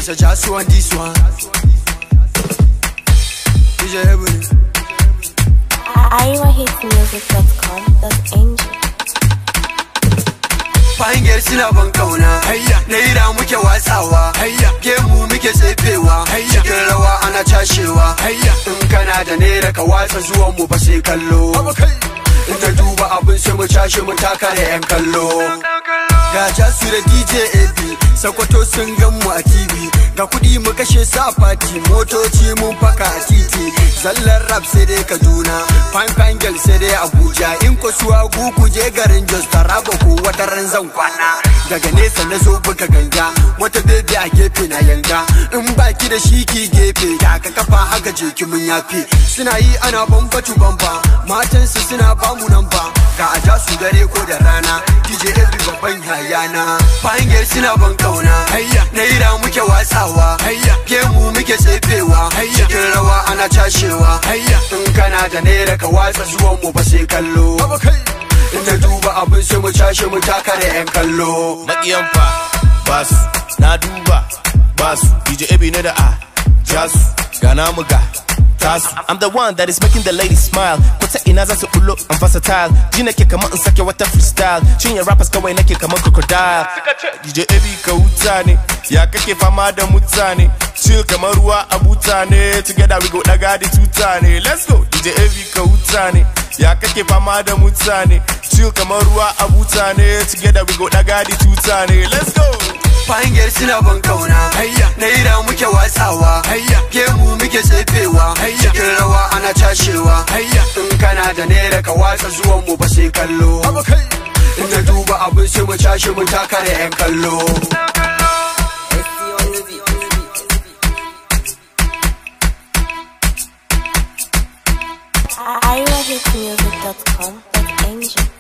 a just one this one. DJ Ebony. iwahitmusic.com. That's Angel. Fahimgar suna ban kauna. Naira muke watsawa. Gemu muke tsefewa. Cikin rawa ana cashewa. In kana da naira ka watsa zuwan mu ba sai kallo. In ta duba abin sai mu cashe mu taka da 'yan kallo. Ga jasu da DJ AB Sokoto sun gan mu a TV Ga kudi mu kashe sa fati Motoci mun faka a titi Zallar rap sai dai Kaduna Fine fine girl sai dai Abuja In ko suwa gugu je garin Jos Taraba ko wata ran zan kwana Daga nesa na zo buga ganga Wata bebe a gefe na yanga In baki da shi ki gefe Da ka kafa haka je ki mun yafe Suna yi ana bambatu bamba Matansu suna bamu nan ba Ga a jasu dare ko da rana DJ AB babban hayana Fahimgar suna ban kauna Naira muke watsawa Gemu muke tsefewa Cikin rawa ana cashewa In kana da naira ka watsa zuwan mu ba sai kallo In ta duba abin sai mu cashe mu taka da 'yan kallo maƙiyan fa basu na duba basu DJ Ebi ne da a jasu ga namu ga tasu I'm the one that is making the ladies smile Kwata ina za su bullo I'm versatile Ji nake kamar in sake wata freestyle Cinye rappers kawai nake kamar crocodile DJ Ebi ka huta ne Ya kake fama da mutane Chill kamar ruwa a buta ne Together we go daga da tuta ne Let's go DJ Ebi ka huta ne Ya kake fama da mutane Chill kamar ruwa a buta ne Together we go daga da tuta ne Let's go Fahimgar suna ban kauna Naira muke watsawa Gemu muke tsefewa Cikin rawa ana cashewa In kana da naira ka watsa zuwan mu ba sai kallo In na duba abin sai mu cashe mu taka da 'yan kallo iwahitmusic.com. That's Angel.